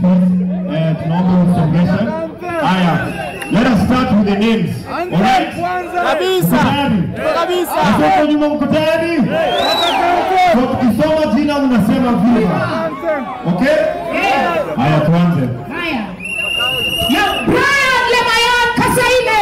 please. Eh, tunaomba usongeshe. Haya. Let us start with the names. Alright? Kabisa. Mko tayari? Kabisa. Mko nyuma mko tayari? So tukisoma jina unasema viva. Okay? Haya tuanze. Haya. Na Brian Lemayan Kasaine.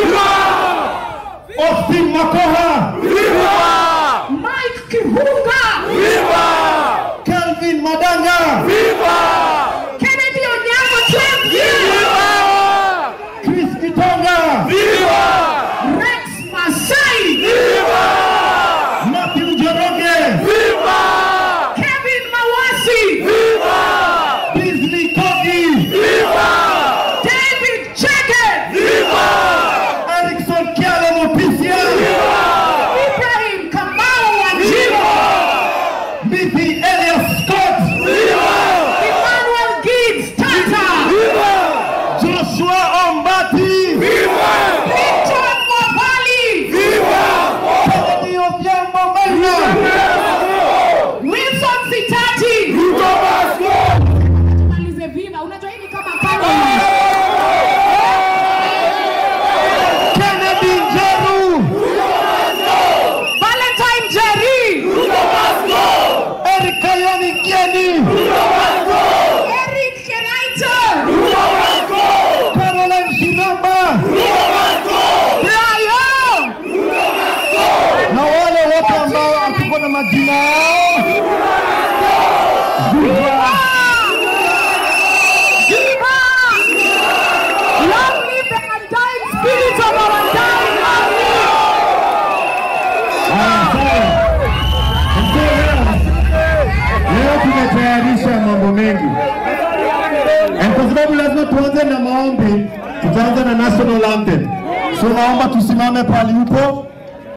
Austin Makoha, Mike Kihunga. Kelvin Madanga, Kennedy Onyango Trump. Chris Kitonga, Rex Masai. Matthew Njoroge, Kevin Mawasi. Disney Kogi, David Chege. Erickson Kialo Mopisia, Ibrahim Kamau Wanjiru. Mithi Elias Scott, Emmanuel Gibbs Tata. Joshua Ombati, Victor Mwapali. Kennedy Odhiambo Maina, Wilson Sitati. Malize viva. Unajua hii ni kama kado. Kennedy Njeru, Valentine Jerry. Eric Kayoni Kieni, Eric Kenaito. Caroline Shiramba, Brayo. na wale wote ambao hatuko na majina yao. Viva! Viva. Long live the undying spirit of our dying army. Haya, sawa. Mzee leo, leo tumetayarisha mambo mengi, Eh, kwa sababu lazima tuanze na maombi. Tutaanza na national anthem, so naomba tusimame pale upo